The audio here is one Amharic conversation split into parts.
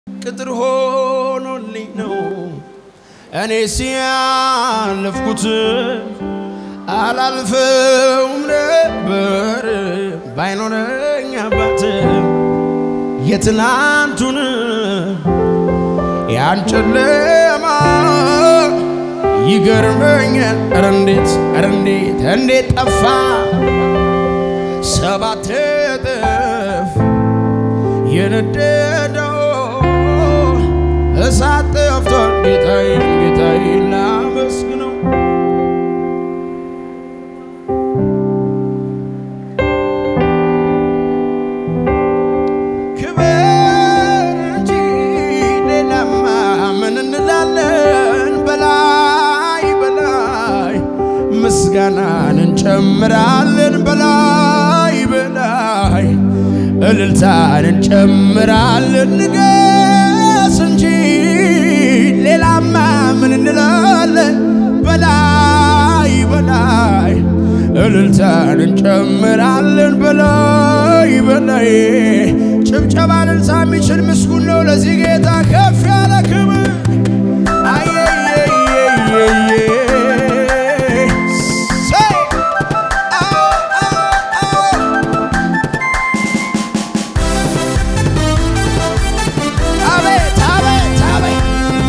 ቅጥር ሆኖልኝ ነው እኔ ሲያለፍኩት አላልፈውም ነበር ባይኖረኝ አባት የትናንቱን ያን ጨለማ ይገርመኛል። ኧረ እንዴት ኧረ እንዴት እንዴት ጠፋ ሰባት እጥፍ የነደደው እሳት ጠፍቷል። ጌታዬን ጌታዬን ላመስግነው ክበር እንጂ ሌላማ ምን እንላለን? በላይ በላይ ምስጋናን እንጨምራለን። በላይ በላይ እልልታን እንጨምራለን። ንገስ እንጂ ሌላማ ምን እንላለን? በላይ በላይ እልልታን እንጨምራለን። በላይ በላይ ጭብጨባ እልልታ የሚችል ምስጉን ነው። ለዚህ ጌታ ከፍ ያለ ክብር አየየየየየ ሰይ አዎ አዎ አዎ አቤት አቤት አቤት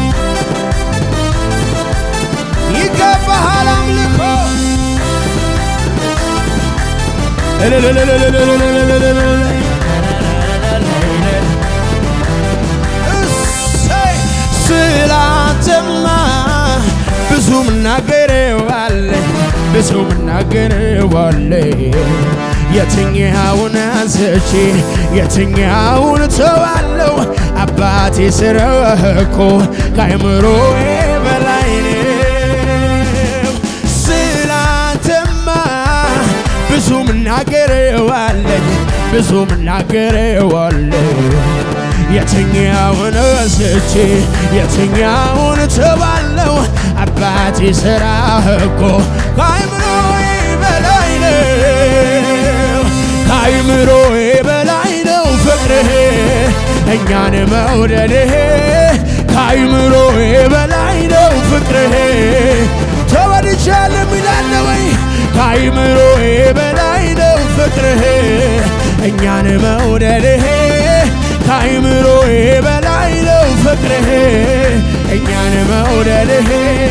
ይገባሃል አምልኮ እሰይ ስላንተማ ብዙ ምናገረዋለኝ ብዙ ምናገረዋለኝ የትኛውን አንስቼ የትኛውን ተዋለው አባቴ ስራህ እኮ ከአእምሮዬ በላይ ነው። ስላንተማ ብዙ ምናገረዋለኝ ብዙ ምናገረዋለኝ የትኛውን ወስቼ የትኛውን ተባለው አባቴ ስራህ እኮ ከአእምሮዬ በላይ ነው ከአእምሮዬ በላይ ነው ፍቅርህ እኛን መውደድህ ከአእምሮዬ በላይ ነው ፍቅርህ ተወድጃለሁ ይላል ወይ ከአእምሮዬ በላይ ነው ፍቅርህ እኛን መውደድህ ከአእምሮዬ በላይ ነው ፍቅርህ እኛን መውደድህ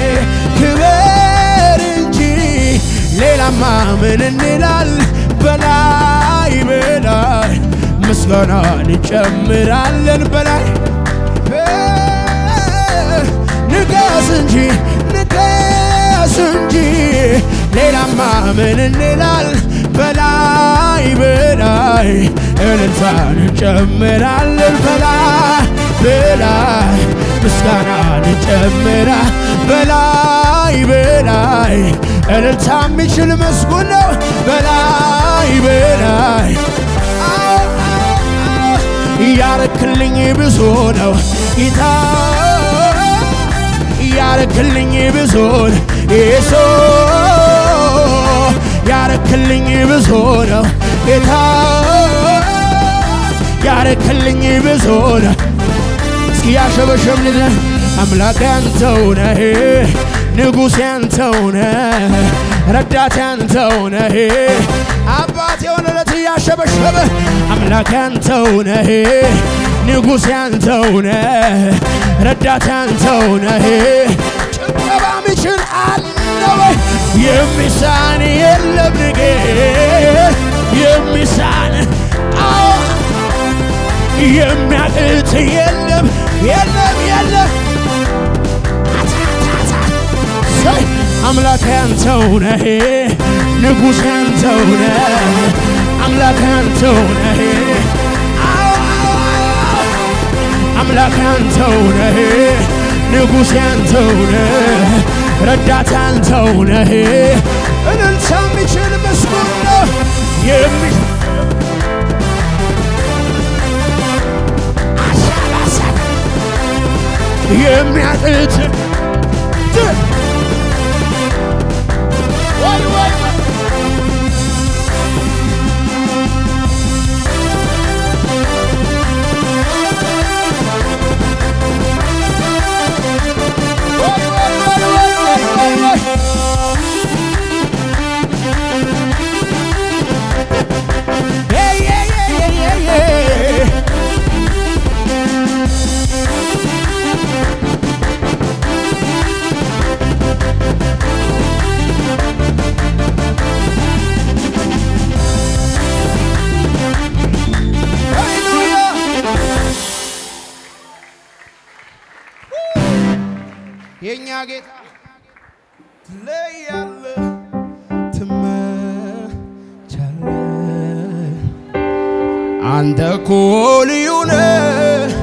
ክበር እንጂ ሌላማ ምን እንላል በላይ በላይ ምስጋና እንጨምራለን በላይ ንገስ እንጂ ንገስ እንጂ ሌላማ ምን እንላል በላይ በላይ እልልታን እንጨምራለን በላይ በላይ ምስጋናን እንጨምራ በላይ በላይ እልልታ የሚችል መስጉን ነው በላይ በላይ አዎ አዎ አዎ እያረክልኝ ብዙ ነው ጌታ ያረክልኝ ብዙ ነው ኢየሱስ ያረክልኝ ብዙ ነው ጌታ ያረክልኝ ብዙ ነው እስኪ ያሸበሸብን አምላክ ያንተው ነህ ንጉሥ ያንተው ነህ ረዳት ያንተው ነህ አባት የሆነለት እያሸበሸበ አምላክ ያንተው ነህ ንጉሥ ያንተው ነህ ረዳት ያንተው ነህ ጭብጨባ ሚችል አለ ወይ የሚሳን የለም ንጌ የሚሳን አዎ የሚያቅት የለም የለም የለም ሰይ አምላክ ያንተው ነህ ንጉሥ ያንተው ነህ አምላክ ያንተው ነህ አዎ አዎ አዎ አምላክ ያንተው ነህ ንጉሥ ያንተው ነህ ረዳት ያንተው ነህ እልልታ የሚችል ምስጉን ነው የሚ የሚያቅት ወይ ወይ ወይ የእኛ ጌታ ትለያለህ፣ ትመቻለህ። አንተ እኮ ልዩ ነህ፣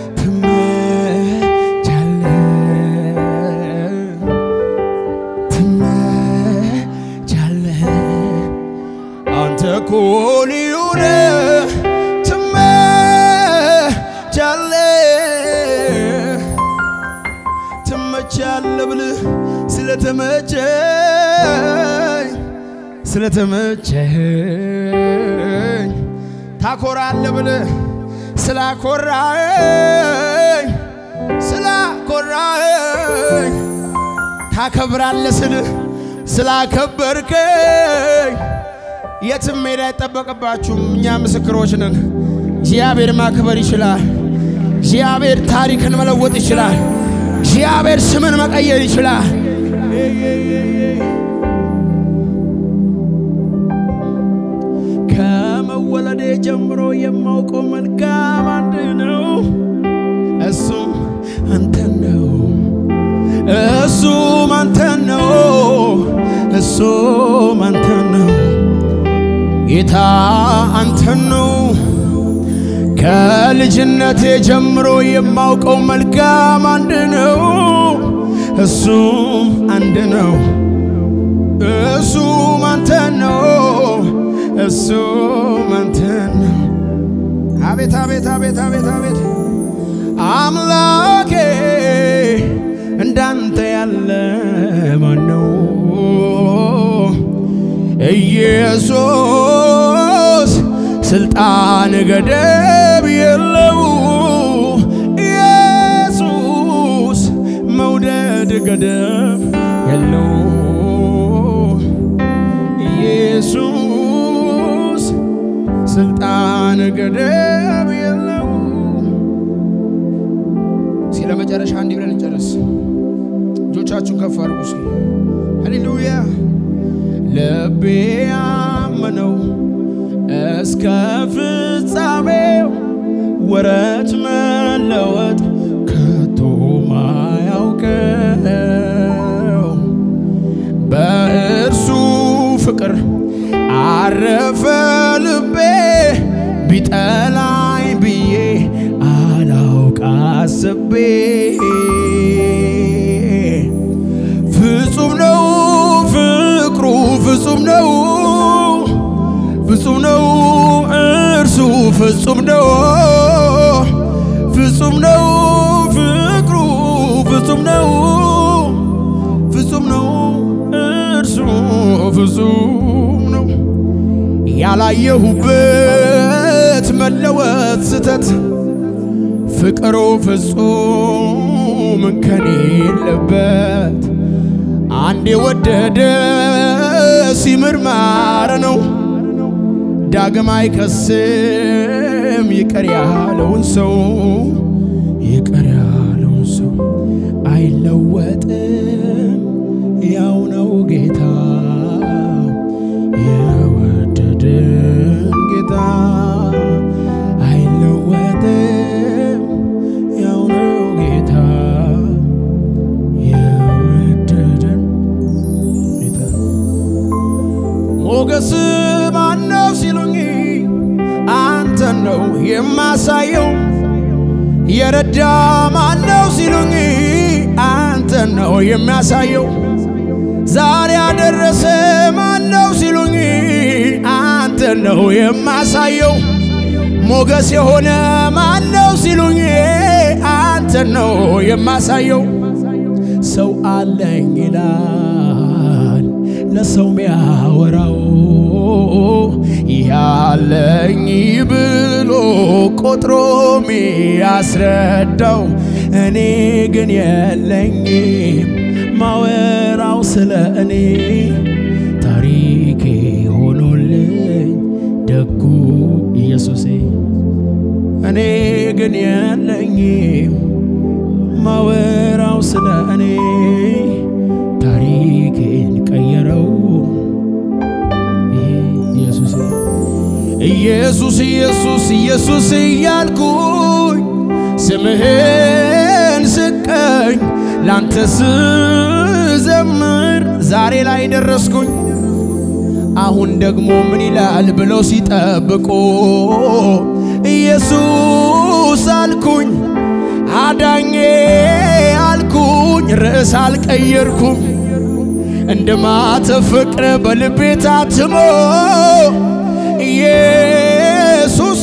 ትመቻለህ፣ ትመቻለህ። አንተ እኮ ልዩ ነህ፣ ትመቻለህ ትመቻለህ ብልህ ስለተመቸኝ ስለተመቸኝ ታኮራለህ ብልህ ስላኮራኝ ስላኮራኝ ታከብራለህ ስልህ ስላከበርከኝ የትም መሄድ አይጠበቅባችሁም። እኛ ምስክሮች ነን። እግዚአብሔር ማክበር ይችላል። እግዚአብሔር ታሪክን መለወጥ ይችላል። እግዚአብሔር ስምን መቀየር ይችላል። ከመወለዴ ጀምሮ የማውቀው መልካም አንድ ነው፣ እሱም አንተን ነው። እሱም አንተን ነው። እሱም አንተን ነው። ጌታ አንተን ነው። ከልጅነቴ ጀምሮ የማውቀው መልካም አንድ ነው፣ እሱም አንድ ነው። እሱም አንተን ነው። እሱም አንተን ነው። አቤት አቤት አቤት አቤት አቤት አምላኬ እንዳንተ ያለ ማን ነው? ኢየሱስ ስልጣን ገደብ የለው። ኢየሱስ መውደድ ገደብ የለው። ኢየሱስ ስልጣን ገደብ የለው። እስኪ ለመጨረሻ እንዲህ ብለን እንጨርስ። እጆቻችሁን ከፍ አድርጉ እስኪ። ሃሌሉያ ልቤ ያመነው እስከ ፍጻሜው ወረት መለወጥ ከቶ ማያውቀው በእርሱ ፍቅር አረፈ ልቤ ቢጠላኝ ብዬ አላውቅ አስቤ ፍጹም ነው ፍቅሩ ፍጹም ነው ፍጹም ነው እርሱ ፍጹም ነው ፍጹም ነው ፍቅሩ ፍጹም ነው ፍጹም ነው እርሱ ፍጹም ነው ያላየሁበት መለወጥ ስተት ፍቅሩ ፍጹም እንከን የለበት አንድ የወደደ ሲምር ማረ ነው ዳግም አይከስም ይቅር ያለውን ሰው ይቅር ያለውን ሰው አይለወጥም ያው ነው ጌታ የወደደን ጌታ አይለወጥም ያው ነው ጌታ የወደደን ጌታ ሞገስ ማነው ሲሉኝ አንተን ነው የማሳየው። የረዳ ማነው ሲሉኝ አንተን ነው የሚያሳየው። ዛሬ ያደረሰ ማነው ሲሉኝ አንተን ነው የማሳየው። ሞገስ የሆነ ማነው ሲሉኝ አንተን ነው የማሳየው። ሰው አለኝ ይላል ለሰው ሚያወራው ያለኝ ብሎ ቆጥሮ ሚያስረዳው እኔ ግን የለኝም ማወራው ስለ እኔ ታሪኬ ሆኖልኝ ደጉ ኢየሱሴ እኔ ግን የለኝም ማወራው ስለ እኔ ታሪኬን ቀየረው ኢየሱስ ኢየሱስ ኢየሱስ ኢየሱስ እያልኩኝ ስምህን ስቀኝ ላንተ ስዘምር ዛሬ ላይ ደረስኩኝ። አሁን ደግሞ ምን ይላል ብለው ሲጠብቁ ኢየሱስ አልኩኝ፣ አዳኜ አልኩኝ፣ ርዕስ አልቀየርኩም። እንደ ማተብ ፍቅር በልቤ ታትሞ ኢየሱሴ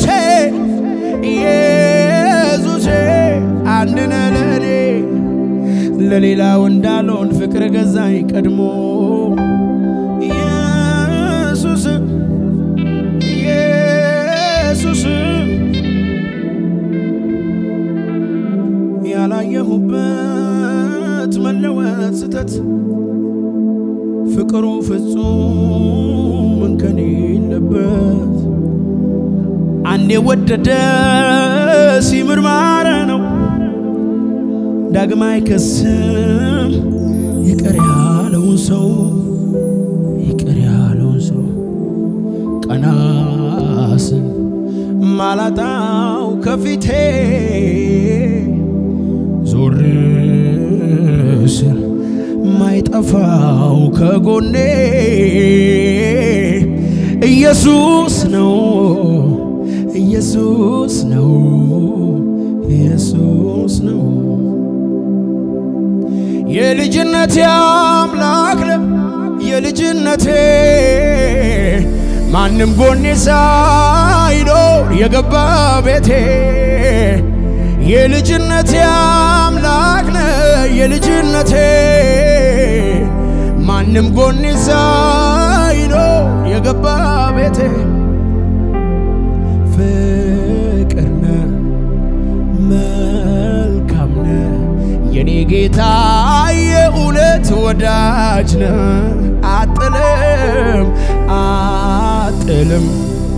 ኢየሱሴ አንድ ነህ ለእኔ ለሌላው እንዳልሆን ፍቅር ገዛኝ ቀድሞ ኢየሱስ ኢየሱስ ያላየሁበት መለወጥ ስተት ፍቅሩ ፍጹም እንከን የለበት አንዴ ወደደ ሲምር ማረ ነው ዳግማ አይከስም ይቅር ያለውን ሰው ይቅር ያለውን ሰው ቀናስን ማላጣው ከፊቴ ዞር ስል ማይጠፋው ከጎኔ ኢየሱስ ነው ኢየሱስ ነው ኢየሱስ ነው የልጅነቴ አምላክ ነው የልጅነቴ ማንም ጎኔ ሳይኖር የገባ ቤቴ የልጅነቴ አምላክ ነው የልጅነቴ ማንም ጎኔ ሳይኖር የገባ ቤቴ ፍቅር ነህ መልካም ነህ የኔ ጌታ የእውነት ወዳጅ ነህ አጥልም አጥልም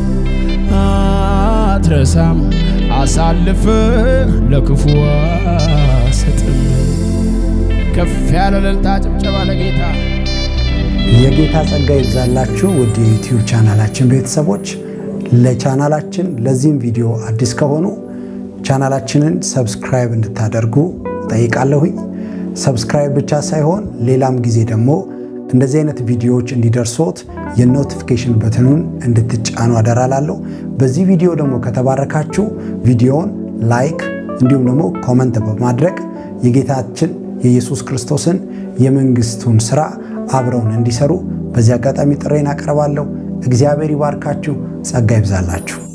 አትረሳም አሳልፍ ለክፉ አሰጥም ከፍ ያለ እልልታ ጭብጨባ ለጌታ የጌታ ጸጋ ይብዛላችሁ ውድ የዩቲዩብ ቻናላችን ቤተሰቦች። ለቻናላችን ለዚህም ቪዲዮ አዲስ ከሆኑ ቻናላችንን ሰብስክራይብ እንድታደርጉ ጠይቃለሁኝ። ሰብስክራይብ ብቻ ሳይሆን ሌላም ጊዜ ደግሞ እንደዚህ አይነት ቪዲዮዎች እንዲደርሶት የኖቲፊኬሽን በትኑን እንድትጫኑ አደራላለሁ። በዚህ ቪዲዮ ደግሞ ከተባረካችሁ ቪዲዮውን ላይክ እንዲሁም ደግሞ ኮመንት በማድረግ የጌታችን የኢየሱስ ክርስቶስን የመንግስቱን ስራ አብረውን እንዲሰሩ በዚህ አጋጣሚ ጥሬን አቀርባለሁ። እግዚአብሔር ይባርካችሁ፣ ጸጋ ይብዛላችሁ።